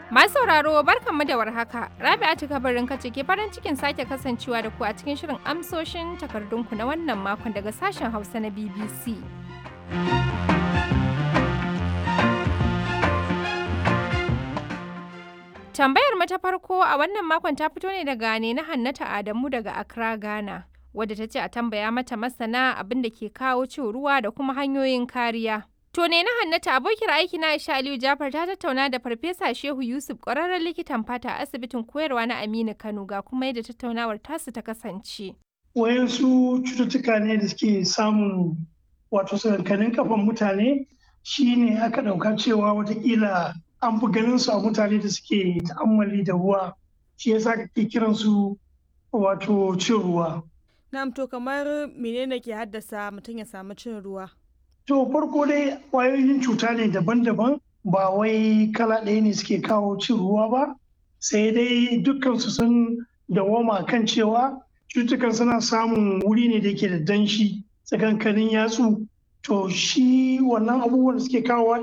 Masu sauraro barkanmu da warhaka. Rabi'atu kabarin kace ke farin cikin sake kasancewa da ku a cikin shirin amsoshin takardunku na wannan makon daga sashen Hausa na BBC. Tambayar mu ta farko a wannan makon ta fito ne daga ne na Hannata Adamu daga Accra, Ghana. Wadda ta ce a tambaya mata masana abin da ke kawo cin ruwa da kuma hanyoyin kariya. To ne na Hannata abokiyar aiki na Aisha Aliyu Jafar ta tattauna da Farfesa Shehu Yusuf ƙwararren likitan fata a asibitin koyarwa na Aminu Kano ga kuma yadda tattaunawar tasu ta kasance. Wayansu cututtuka ne da suke samun wato sakankanin kafan mutane shine aka ɗauka cewa watakila an fi ganin su a mutane da suke ta'ammali da ruwa shi yasa kake kiran su wato cin ruwa. Na'am to kamar menene ke haddasa mutum ya samu cin ruwa? To farko dai ƙwayoyin cuta ne daban-daban ba wai kala ɗaya ne suke kawo cin ruwa ba sai dai dukkan su sun dawoma kan cewa cutukan suna samun wuri ne da yake da danshi tsakankanin yatsu to shi wannan abubuwan da suke kawo